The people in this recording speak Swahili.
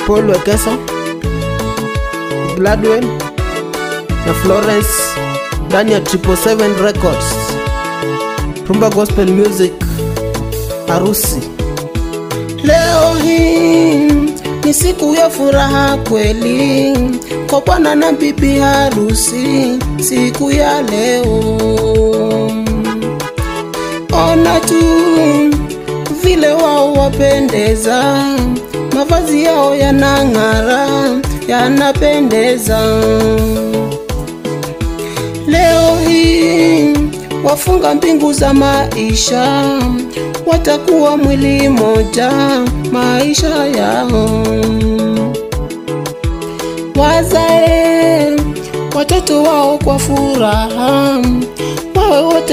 Paul Wekesa, Gladwell na Florence ndani ya Triple Seven Records. Rumba Gospel Music, harusi. Leo hii ni siku ya furaha kweli kwa bwana na bibi harusi, siku ya leo. Ona tu vile wao wapendeza, mavazi yao yanang'ara, yanapendeza. Leo hii wafunga mbingu za maisha, watakuwa mwili moja maisha yao. Wazae watoto wao kwa furaha, wawe wote